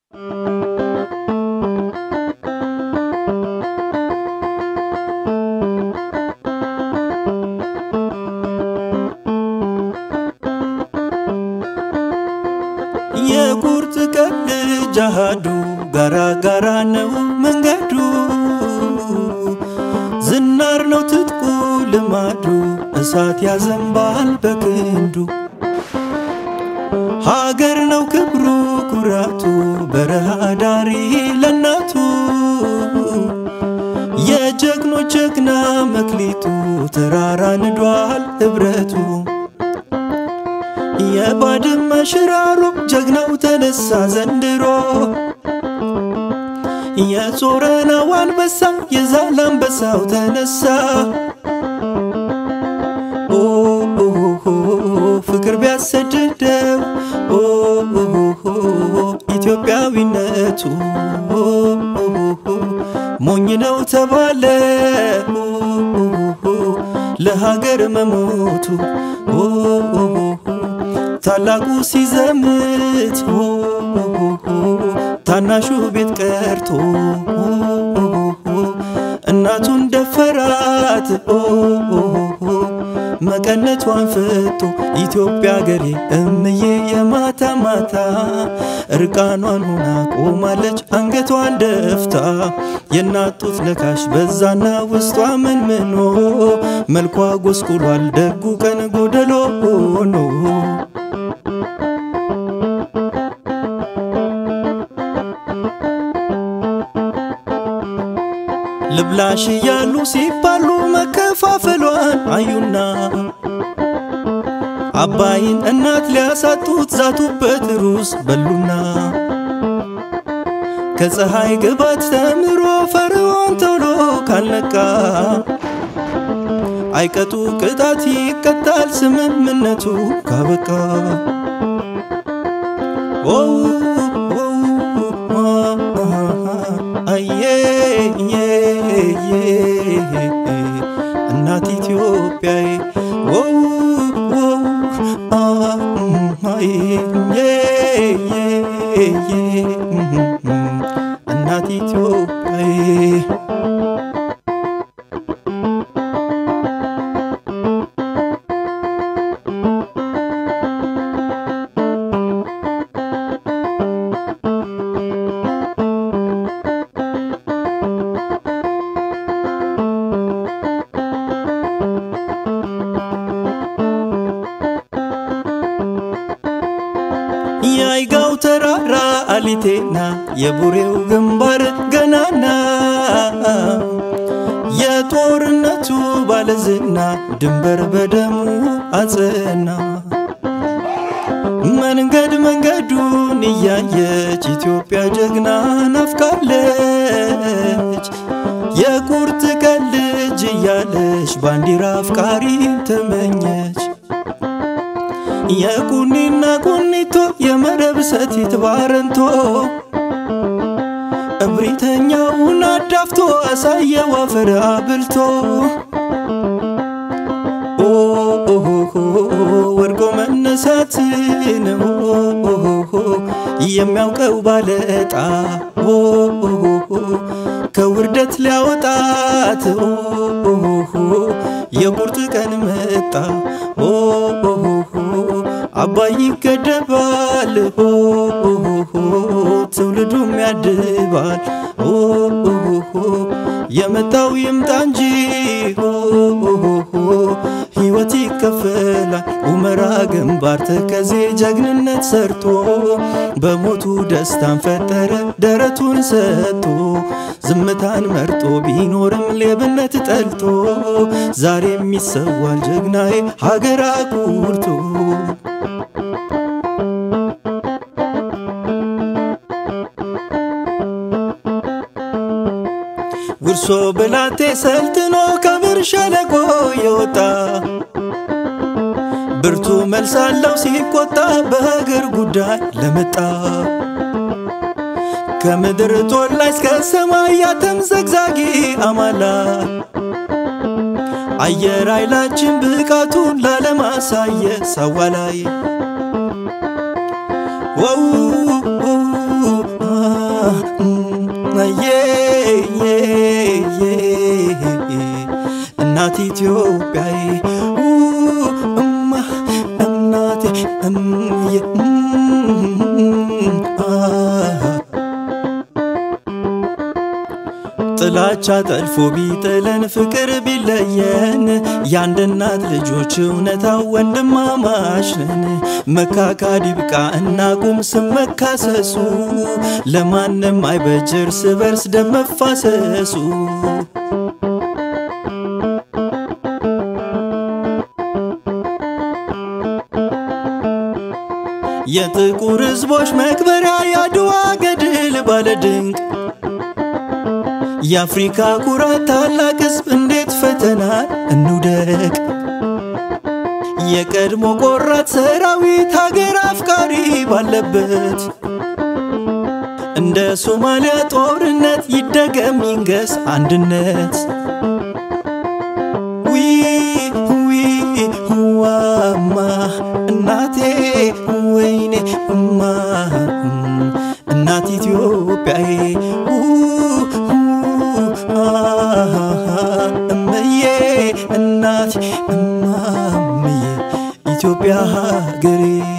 የቁርጥ ቀን ልጅ አሃዱ ጋራ ጋራ ነው መንገዱ ዝናር ነው ትጥቁ ልማዱ እሳት ያዘንባል በክንዱ ሀገር ነው ክብሩ ኩራቱ በረሃ ዳሪ ለናቱ የጀግኖች ጀግና መክሊቱ ተራራ ንዷል ህብረቱ የባድመ ሽራሮ ጀግናው ተነሳ ዘንድሮ የጾረናው አንበሳ የዛል አንበሳው ተነሳ ኦ ፍቅር ቢያሰድደው ኦ ኢትዮጵያዊነቱ ሞኝ ነው ተባለ ለሀገር መሞቱ ታላቁ ሲዘምት ታናሹ ቤት ቀርቶ እናቱን ደፈራት መቀነቷን ፍቶ ኢትዮጵያ ገሬ እምዬ የማታ ማታ እርቃኗን ሆና ቆማለች አንገቷን ደፍታ የናጡት ነካሽ በዛና ውስጧ ምን ምኖ መልኳ ጎስቁሏል ደጉ ቀን ጎደሎ ሆኖ ልብላሽ እያሉ ሲባሉ መከፋፈሏን አዩና አባይን እናት ሊያሳጡት ዛቱበት ሩስ በሉና ከፀሐይ ግባት ተምሮ ፈርዖን ቶሎ ካልነቃ አይቀጡ ቅጣት ይቀጣል ስምምነቱ ካበቃ አየ እናት ኢትዮጵያዬ እናት ኢትዮጵያዬ የአይጋው ተራራ አሊቴና የቡሬው ግንባር ገናና የጦርነቱ ባለዝና ድንበር በደሙ አጸና መንገድ መንገዱን እያየች ኢትዮጵያ ጀግና ናፍቃለች የቁርጥ ቀን ልጅ እያለች ባንዲራ አፍቃሪ ተመኘች የቁኒና ቁኒቶ የመረብ ሰቲት ባረንቶ እብሪተኛውን አዳፍቶ አሳየው አፈር አብልቶ ወድቆ መነሳትን የሚያውቀው ባለጣ ከውርደት ሊያወጣት የቁርጥ ቀን መጣ አባይ ይገደባል ትውልዱም ያድባል የመጣው ይምጣ እንጂ ሕይወት ይከፈላል ኡመራ ግንባር ተከዜ ጀግንነት ሰርቶ በሞቱ ደስታን ፈጠረ ደረቱን ሰጥቶ ዝምታን መርጦ ቢኖርም ሌብነት ጠልቶ ዛሬም ይሰዋል ጀግናዬ ሀገር አኩርቶ ጉርሶ ብላቴ ሰልጥኖ ከብር ሸለቆ የወጣ ብርቱ መልስ አለው ሲቆጣ በሀገር ጉዳይ ለመጣ ከምድር ጦር ላይ እስከ ሰማይ ያተምዘግዛጊ አማላ አየር ኃይላችን ብቃቱን ላለማሳየ ሰዋ ላይ ወው ኢትዮጵያዬ እማ እናቴ እምዬ ጥላቻ ጠልፎ ቢጥለን ፍቅር ቢለየን የአንድ እናት ልጆች እውነታው ወንድማማች ነን። መካካድ ይብቃ እናቁም ስም መካሰሱ፣ ለማንም አይበጅ እርስ በርስ ደም መፋሰሱ። የጥቁር ሕዝቦች መክበሪያ የአድዋ ገድል ባለድንቅ የአፍሪካ ኩራት ታላቅ ሕዝብ እንዴት ፈተናል እንውደቅ። የቀድሞ ቆራት ሰራዊት ሀገር አፍቃሪ ባለበት እንደ ሶማሊያ ጦርነት ይደገም ይንገስ አንድነት። ዊ ዊ ዋማ እናቴ ወይኔ እማ እናት ኢትዮጵያዬ እምዬ እናት እማምዬ ኢትዮጵያ ሀገሬ